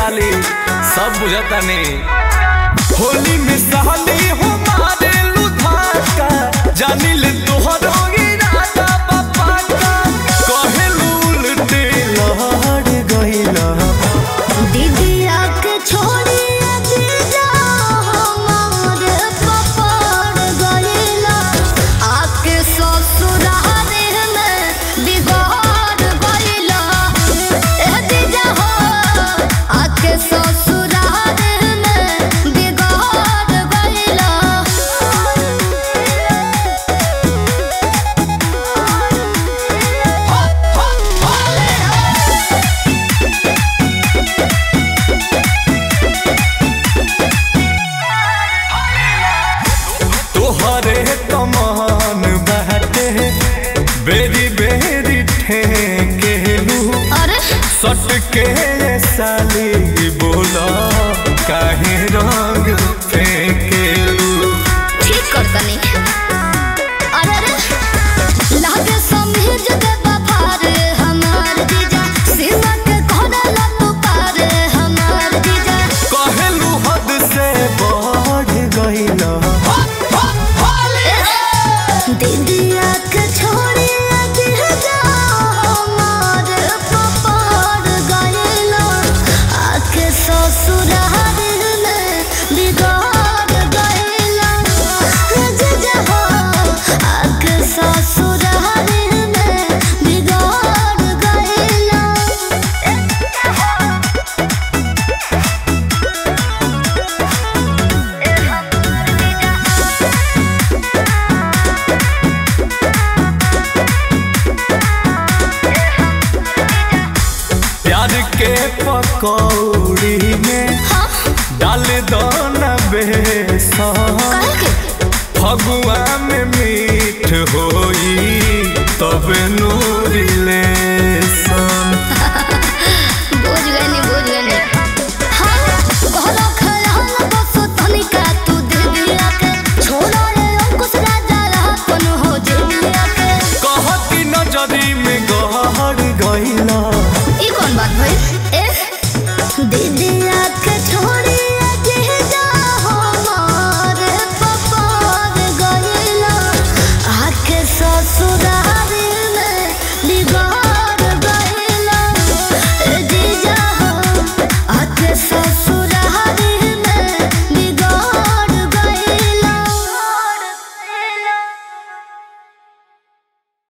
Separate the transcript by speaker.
Speaker 1: साली सब बुझता नहीं होली में साली हो मारे लुधाका जानी ले तोहरो इरादा बापा का कहेलू उल्टे लहड़ गइला
Speaker 2: दीदिया के छोड़ी दीदा हमार पपड़ गइला आके ससुराल में बिगाड़ गइला ए दीदा हो आके ससुराल में बिगाड़ गइला
Speaker 1: तोहरे कमान बहते बेरी बेरी ठेकेलू
Speaker 2: अरे
Speaker 1: सट के साली बोला काहे रंग फेंकेलू
Speaker 2: ठीक कर तनी अरे अरे लागे समझ दे बफार हमार जीजा सीमा के कोना लतु पार हमार जीजा
Speaker 1: कहेलू हद से बढ़ गइला
Speaker 2: दीदिया के छोड़ी जीजा हमार पपार गइला आके ससुराल में बिगाड़ गइला जीजा हो आके ससुराल में बिगाड़ गइला
Speaker 1: प्यार के पकौड़ी में डाल दो न बेसन
Speaker 2: काहे के
Speaker 1: फगुआ में मीठ होई तब नूरी ले